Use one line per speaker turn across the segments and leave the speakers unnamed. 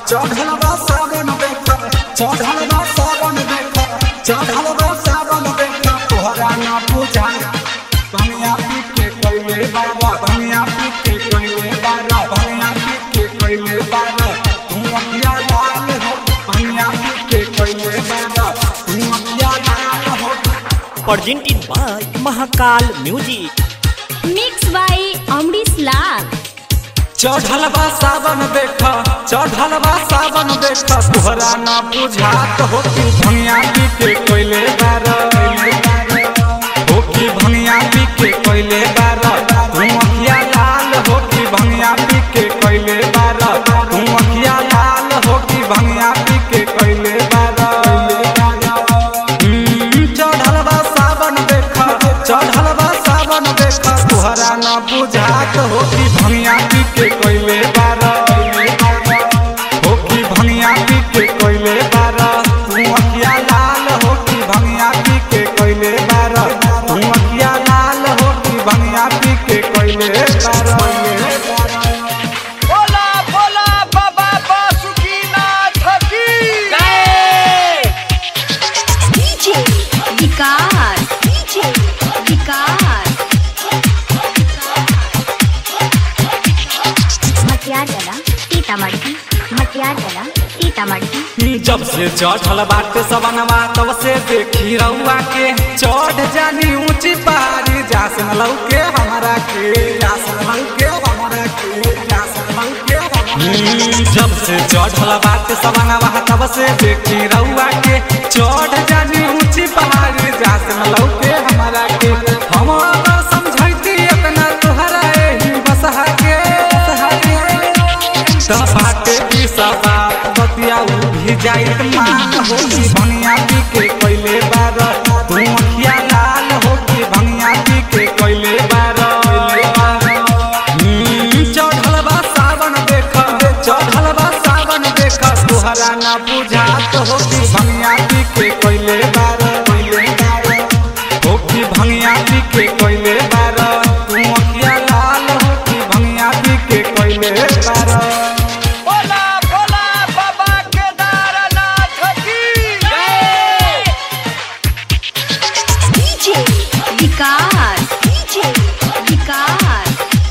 चढ़ल बा सावन देखा चढ़ल बा सावन देखा चढ़ल बा सावन देखा तोहरा ना पूजा बनिया पी के कइले बाबा बनिया पी के कइले बाबा बनिया पी के कइले बाबा तू अखिया लाल हो बनिया पी के कइले बाबा तू अखिया लाल हो
presented by Mahakal Music.
Mix by Amrish Lal
चढ़ल बा सावन देखा चढ़ल बा सावन देखा तोहरा ना बुझात हो कि भनिया पी के कोइले बार हो कि भनिया पी के कोइले बार तू अखिया लाल हो कि भनिया पी के कोइले बार तू अखिया लाल हो कि भनिया पी के कोइले बार हम्म, चढ़ल बा सावन देखा चढ़ल बा सावन देखा तोहरा ना बुझात हो कि भनिया पी के कोइले बार हो कि भनिया पी के कोइले बार तू अखिया लाल हो कि भनिया पी के कोइले बार तू अखिया लाल हो कि भनिया पी के कोइले बार
बोला बोला बाबा बासुकीनाथ की
डीजे विकास डीजे विकास मटियारगला सीतामढ़ी मटियारगला सीतामढ़ी
जब से चढ़ल बाटे सवनवा तब से देखी रउआ के चढ़ जानी ऊंची पहाड़ी जासन लौके हमरा के जासन लौके हमरा के जासन लौके हमरा जब से चढ़ल बाटे सवनवा तब से देखी रउआ के चढ़ जानी ऊंची पहाड़ी जासन लौके हमरा के हम अगर समझैती अपना तोहरा एही बसहा के बसहा के सब बाटे की सब बतिया उ भी जाइत मान हो कि भनिया पी के कोइले बार तू अखिया लाल हो कि भनिया पी के कोइले बार हम्म, चढ़ल बा सावन देख चढ़ल बा सावन देख तोहरा ना बुझात हो कि भनिया पी के कोइले बार कोइले बार हो कि भनिया पी के कोइले बार तू अखिया लाल हो कि भनिया पी के कोइले बार
बोला बोला बाबा केदारनाथ की
डीजे विकास डीजे विकास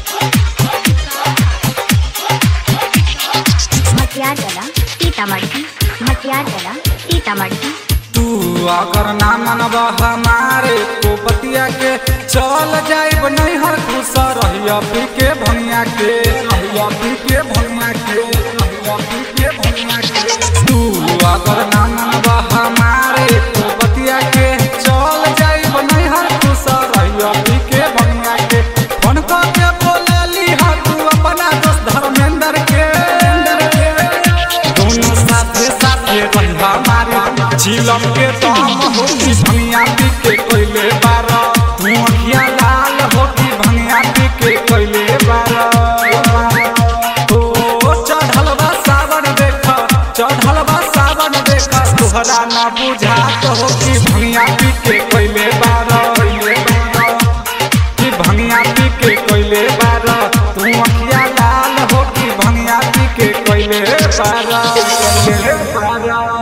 मटियारगला सीतामढ़ी मटियारगला सीतामढ़ी
तू अगर ना मनब हमारे को बतिया के चल जाइब नहीं हर खुश रहिया पी के भनिया के रहिया पी के भनिया के रहिया पी के भनिया के तू अगर ना मनब हमारे को बतिया के चल जाइब नहीं हर खुश रहिया पी के भनिया के फोन कर के बोलली हा तू अपना दोस्त धर्मेंद्र के दोनों साथे साथे रहिबा मारे झिलम के दम हो कि भनिया पी के कोइले बार तू अखिया लाल हो कि भनिया पी के कोइले बार ओ चढ़ल बा सावन देख चढ़ल बा सावन देख तोहरा ना बुझात हो कि भनिया पी के कोइले बार कोइले बार कि भनिया पी के कोइले बार तू अखिया लाल हो कि भनिया पी के कोइले बार